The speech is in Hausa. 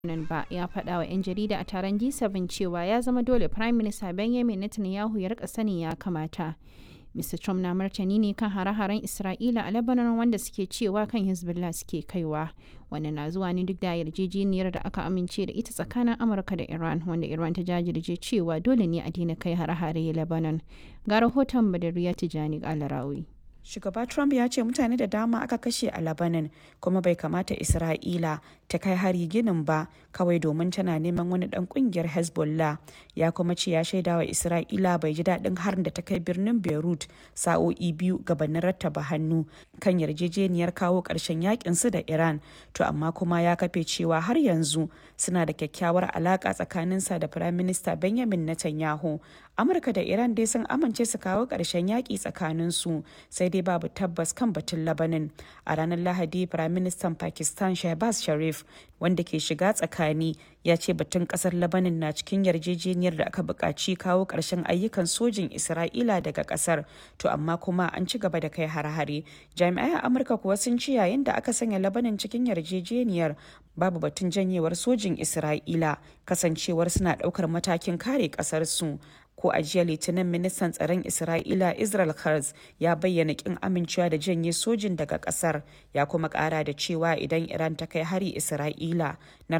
nan ba ya faɗa wa 'yan jarida a taron G7 cewa ya zama dole Prime Minister Benjamin Netanyahu ya rika sani ya kamata. Mr. Trump na martani ne kan hare-haren Isra'ila a Lebanon wanda suke cewa kan Hezbollah suke kaiwa. Wannan na zuwa ne duk da yarjejeniyar da aka amince da ita tsakanin Amurka da Iran wanda Iran ta jajirce cewa dole ne a daina kai hare-hare Lebanon. Ga rahoton Badariya Tijani Alarawi. Shugaba Trump ya ce mutane da dama aka kashe a Lebanon kuma bai kamata Isra'ila ta kai hari ginin ba kawai domin tana neman wani dan kungiyar Hezbollah. Ya kuma ce ya shaida wa Isra'ila bai ji daɗin harin da ta kai birnin Beirut sa'o'i biyu gabanin rattaba hannu kan yarjejeniyar kawo ƙarshen yakin su da Iran. To amma kuma ya kafe cewa har yanzu suna da kyakkyawar alaƙa tsakaninsa da Firayim Minista Benjamin Netanyahu. Amurka da Iran dai sun amince su kawo ƙarshen yaƙi tsakaninsu sai dai babu tabbas kan batun labanin a ranar lahadi firaministan pakistan shahbaz sharif wanda ke shiga tsakani ya ce batun kasar labanin na cikin yarjejeniyar da aka buƙaci kawo ƙarshen ayyukan sojin isra'ila daga ƙasar to amma kuma an ci gaba da kai har-hare jami'ai a amurka kuwa sun ci yayin da aka sanya labanin cikin yarjejeniyar babu batun janyewar sojin isra'ila kasancewar suna ɗaukar matakin kare ƙasarsu ko a jiya litinin ministan tsaron isra'ila israel Katz ya bayyana kin amincewa da janye sojin daga kasar ya kuma kara da cewa idan iran ta kai hari isra'ila na